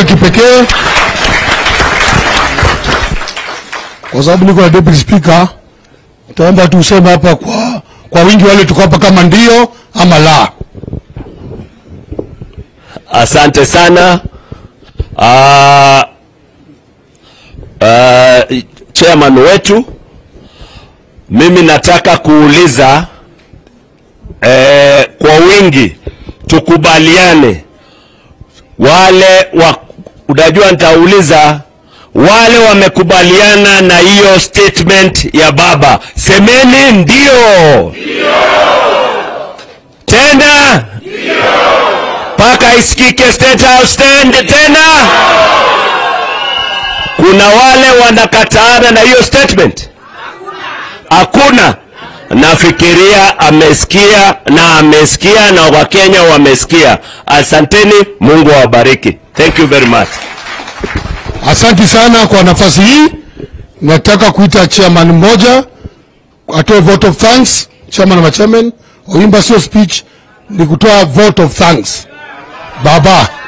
ya kipekee kwa sababu niko na deputy speaker, taomba tu useme hapa kwa, kwa wingi wale tuko hapa kama ndio ama la. Asante sana. Uh, uh, chairman wetu, mimi nataka kuuliza eh, kwa wingi tukubaliane, wale wa, unajua nitauliza wale wamekubaliana na hiyo statement ya baba, semeni ndio, tena mpaka isikike State House stand tena. Kuna wale wanakataana na hiyo statement? Hakuna. Nafikiria amesikia na amesikia na Wakenya wamesikia. Asanteni, Mungu awabariki. Thank you very much. Asanti sana kwa nafasi hii. Nataka kuita chairman mmoja atoe vote of thanks, chairman wa chairman. Oimba sio speech, ni kutoa vote of thanks. Baba.